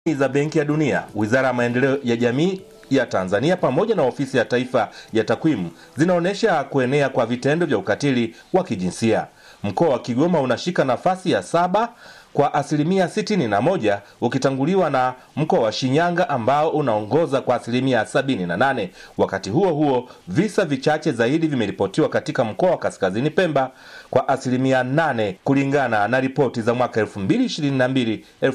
za Benki ya Dunia, Wizara ya Maendeleo ya Jamii ya Tanzania pamoja na Ofisi ya Taifa ya Takwimu zinaonyesha kuenea kwa vitendo vya ukatili wa kijinsia. Mkoa wa Kigoma unashika nafasi ya saba kwa asilimia sitini na moja ukitanguliwa na mkoa wa Shinyanga ambao unaongoza kwa asilimia sabini na nane. Wakati huo huo, visa vichache zaidi vimeripotiwa katika mkoa wa Kaskazini Pemba kwa asilimia nane kulingana na ripoti za mwaka 2022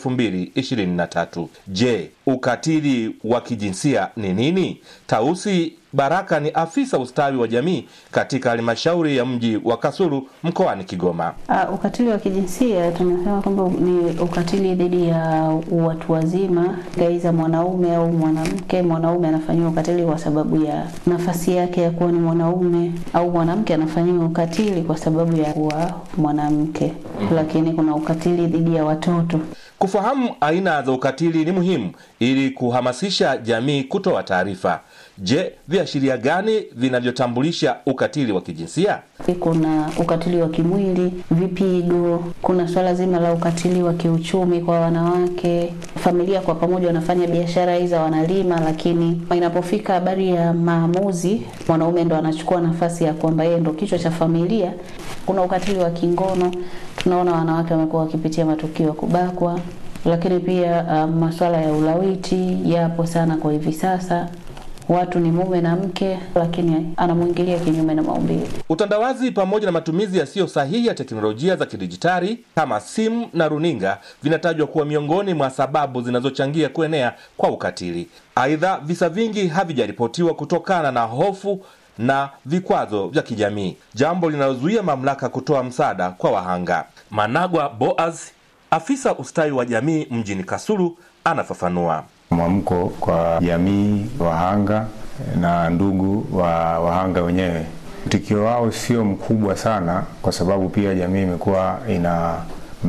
2023. Je, ukatili wa kijinsia ni nini? Tausi Baraka ni afisa ustawi wa jamii katika halmashauri ya mji wa Kasulu mkoani Kigoma. Uh, ukatili wa kijinsia tunasema kwamba ni ukatili dhidi ya watu wazima, aidha mwanaume au mwanamke. Mwanaume anafanyiwa ukatili kwa sababu ya nafasi yake ya kuwa ni mwanaume, au mwanamke anafanyiwa ukatili kwa sababu ya kuwa mwanamke. Lakini kuna ukatili dhidi ya watoto. Kufahamu aina za ukatili ni muhimu ili kuhamasisha jamii kutoa taarifa. Je, viashiria gani vinavyotambulisha ukatili wa kijinsia? Kuna ukatili wa kimwili, vipigo. Kuna swala zima la ukatili wa kiuchumi kwa wanawake. Familia kwa pamoja wanafanya biashara hizo, wanalima, lakini inapofika habari ya maamuzi, mwanaume ndo anachukua nafasi ya kwamba yeye ndo kichwa cha familia. Kuna ukatili wa kingono, tunaona wanawake wamekuwa wakipitia matukio ya kubakwa, lakini pia uh, masuala ya ulawiti yapo sana kwa hivi sasa watu ni mume na mke, lakini anamwingilia kinyume na maumbile. Utandawazi pamoja na matumizi yasiyo sahihi ya teknolojia za kidijitali kama simu na runinga vinatajwa kuwa miongoni mwa sababu zinazochangia kuenea kwa ukatili. Aidha, visa vingi havijaripotiwa kutokana na hofu na vikwazo vya kijamii, jambo linalozuia mamlaka kutoa msaada kwa wahanga. Managwa Boaz, afisa ustawi wa jamii mjini Kasulu, anafafanua. Mwamko kwa jamii wahanga na ndugu wa wahanga wenyewe, mtikio wao sio mkubwa sana, kwa sababu pia jamii imekuwa ina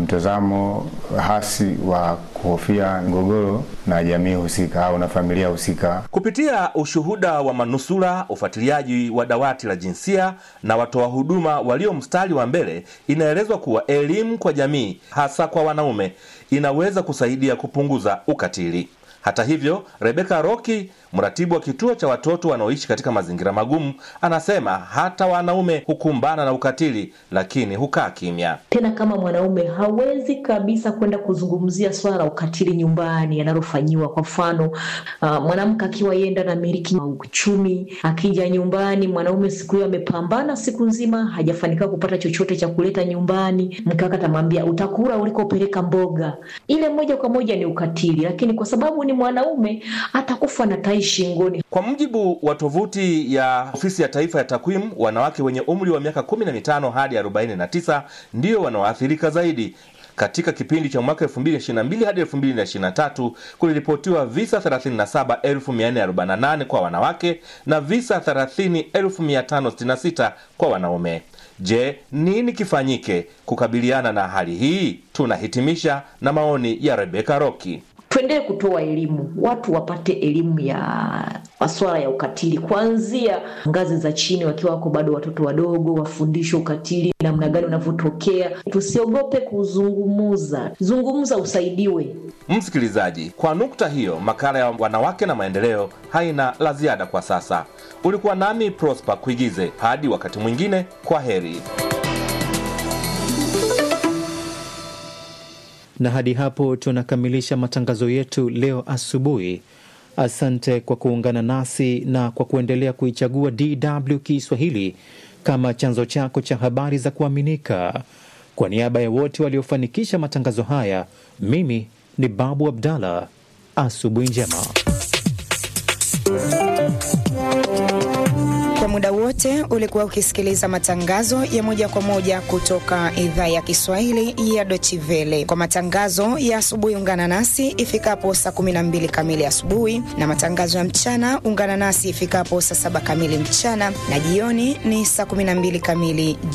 mtazamo hasi wa kuhofia mgogoro na jamii husika au na familia husika. Kupitia ushuhuda wa manusura, ufuatiliaji wa dawati la jinsia na watoa huduma walio mstari wa mbele, inaelezwa kuwa elimu kwa jamii, hasa kwa wanaume, inaweza kusaidia kupunguza ukatili. Hata hivyo, Rebeka Roki, mratibu wa kituo cha watoto wanaoishi katika mazingira magumu, anasema hata wanaume hukumbana na ukatili, lakini hukaa kimya. Tena kama mwanaume hawezi kabisa kwenda kuzungumzia swala la ukatili nyumbani analofanyiwa. Kwa mfano, uh, mwanamke akiwa yenda na miliki uchumi, akija nyumbani, mwanaume siku hiyo amepambana siku nzima, hajafanikiwa kupata chochote cha kuleta nyumbani, mkaka atamwambia utakula ulikopeleka mboga. Ile moja kwa moja ni ukatili, lakini kwa sababu ni mwanaume atakufa na tai shingoni. Kwa mujibu wa tovuti ya Ofisi ya Taifa ya Takwimu, wanawake wenye umri wa miaka 15 hadi 49 ndio wanaoathirika zaidi. Katika kipindi cha mwaka 2022 hadi 2023 kuliripotiwa visa 37448 kwa wanawake na visa 30566 kwa wanaume. Je, nini kifanyike kukabiliana na hali hii? Tunahitimisha na maoni ya Rebeka Roki. Tuendelee kutoa elimu, watu wapate elimu ya masuala ya ukatili kuanzia ngazi za chini, wakiwa wako bado watoto wadogo, wafundishwe ukatili namna gani unavyotokea. Tusiogope kuzungumuza, zungumza, usaidiwe. Msikilizaji, kwa nukta hiyo, makala ya wanawake na maendeleo haina la ziada kwa sasa. Ulikuwa nami Prosper Kuigize, hadi wakati mwingine, kwa heri. na hadi hapo tunakamilisha matangazo yetu leo asubuhi. Asante kwa kuungana nasi na kwa kuendelea kuichagua DW Kiswahili kama chanzo chako cha habari za kuaminika. Kwa niaba ya wote waliofanikisha matangazo haya, mimi ni Babu Abdallah. Asubuhi njema. Kwa muda wote ulikuwa ukisikiliza matangazo ya moja kwa moja kutoka idhaa ya Kiswahili ya Deutsche Welle. Kwa matangazo ya asubuhi, ungana nasi ifikapo saa 12 kamili asubuhi, na matangazo ya mchana ungana nasi ifikapo saa saba kamili mchana, na jioni ni saa 12 kamili